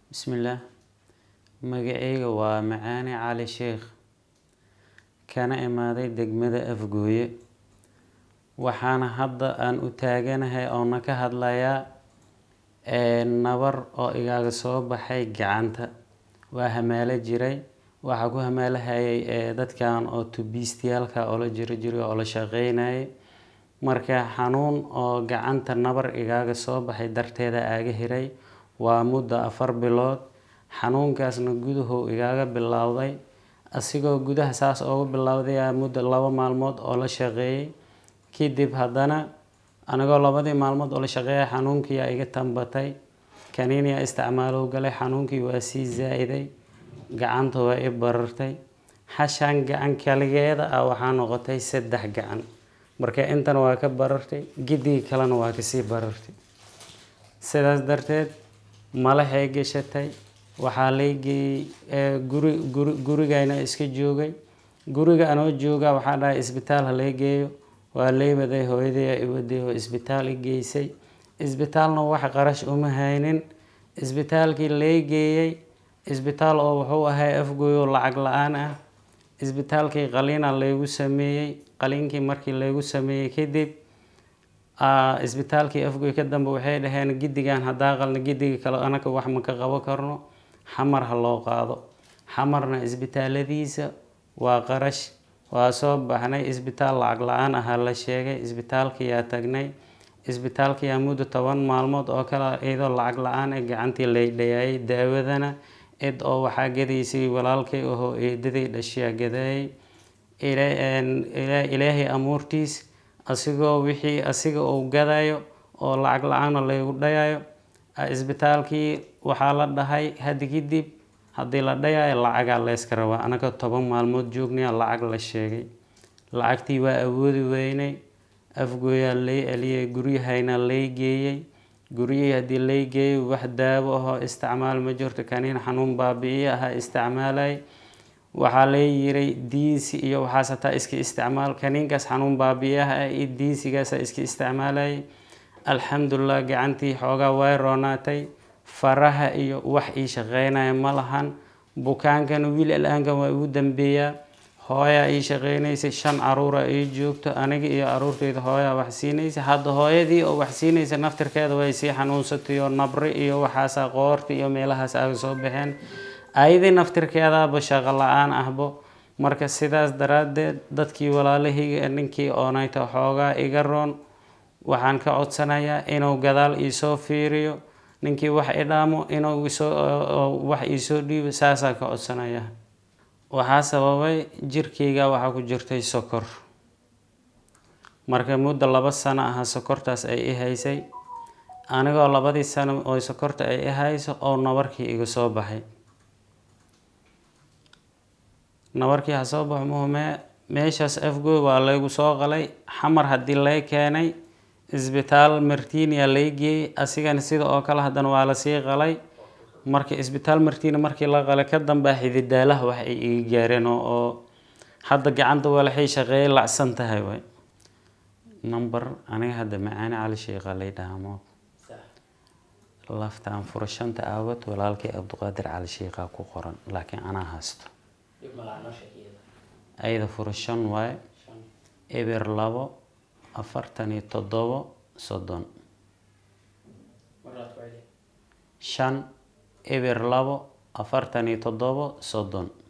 Bismillaah magacayga waa Macaane Cali Sheekh kana imaaday degmada Afgooye waxaana hadda aan u taaganahay oona ka hadlayaa nabar oo igaga soo baxay gacanta waa hamaala jiray waxaa ku hamaalahayay dadkan oo tubiistayaalka oo la jiri jiray oo la shaqeynayay marka xanuun oo gacanta nabar igaga soo baxay darteeda aaga hiray waa muddo afar bilood xanuunkaasna guduhu igaga bilowday asigoo gudaha saas ooga bilowday muddo laba maalmood oo la shaqeeyay kadib haddana anigoo labadii maalmood oo la shaqeeyay xanuunkii yaa iga tambatay kaniin yaa isticmaalow galay xanuunkii waa sii zaa-iday gacanta waa i barartay xashaan gacan kaligeeda ah waxaa noqotay saddex gacan marka intan waa ka barartay gidigii kalena waa kasii barartay sidaas darteed malaxay gashatay waxaa laygeeyey guri guri gurigayna iska joogay guriga anoo jooga waxaa dhahay isbitaal ha lay geeyo waa laywaday hooyaday aa iwaday oo isbitaal i geysay isbitaalna wax qarash uma haynin isbitaalkii lay geeyey isbitaal oo wuxuu ahay afgooy oo lacag la-aan ah isbitaalkii qaliina laygu sameeyey qaliinkii markii laygu sameeyey kadib isbitaalkii afgooy ka dambe waxay dhaheen gidigan haddaa qalna gidiga kale anaka wax ma ka qabo karno xamar ha loo qaado xamarna isbitaaladiisa waa qarash waa soo baxnay isbitaal lacag la-aan ahaa la sheegay isbitaalkiyaa tagnay isbitaalkiyaa muddo toban maalmood oo kale iyadoo lacag la-aan ee gacantii lay dhayaayay daawadana cid oo waxaa gadaysay walaalkay ahoo eedaday dhashiyaa gadaayay ilaahay amuurtiis asigoo wixii asiga uu gadayo oo lacag la-aana laygu dhayayo isbitaalkii waxaa la dhahay hadda kadib haddii la dhayayo lacagaa layska rabaa anaga toban maalmood joognaya lacag la sheegay lacagtii waa awoodi weynay afgooyaa lay celiyay guryahayna lay geeyey guryihii haddii lay geeyay wax daawo ahoo isticmaal ma jirto kaniin xanuun baabi-iyo ahaa isticmaalay waxaa lay yiray diisi iyo waxaas hataa iska isticmaal kaniinkaas xanuun baabi-yaha ah iyo diisigaasa iska isticmaalayay alxamdulilah gacantii xoogaa way roonaatay faraha iyo wax ii shaqeynaya ma lahan bukaankan wiil al-aankan waa igu dambeeyaa hooyaa ii shaqeynaysay shan caruura ii joogto aniga iyo caruurteyda hooyaa wax siinaysa hadda hooyadii oo wax siinaysa naftirkeeda way sii xanuunsatay oo nabri iyo waxaasa qoorta iyo meelahaas aaga soo baxeen ayadii naftirkeedaaba shaqo la-aan ahbo marka sidaas daraadeed dadkii walaalahayga ninkii oonayta xoogaa iga roon waxaan ka codsanayaa inuu gadaal iisoo fiiriyo ninkii wax idhaamo inuu isoo wax iisoo dhiibo saasaa ka codsanaya waxaa sababay jirkeyga waxaa ku jirtay sokor marka muddo laba sano aha sokortaas ay i haysay anigoo labadii sano oo sokorta ay i hayso oo nabarkii iga soo baxay nabarkii ha soo baxo muhumee meeshaas afgooy waa laygu soo qalay xamar haddii lay keenay isbitaal martinia lay geeyey asigana sida oo kale haddana waa lasii qalay marka isbitaal martiina markii la qalay ka dambaa xididaalaha wax ay iga gaareen oo hadda gacanta walaxay shaqeeyay lacsan tahay way number aniga hadda macaane cali sheekha lay dhahamo laftaan furashanta aawad walaalkay cabdiqaadir cali sheekha ku qoran laakiin anaa haysto ayada furashan waaye eber labo afartan iyo toddobo soddon shan eber labo afartan iyo toddobo soddon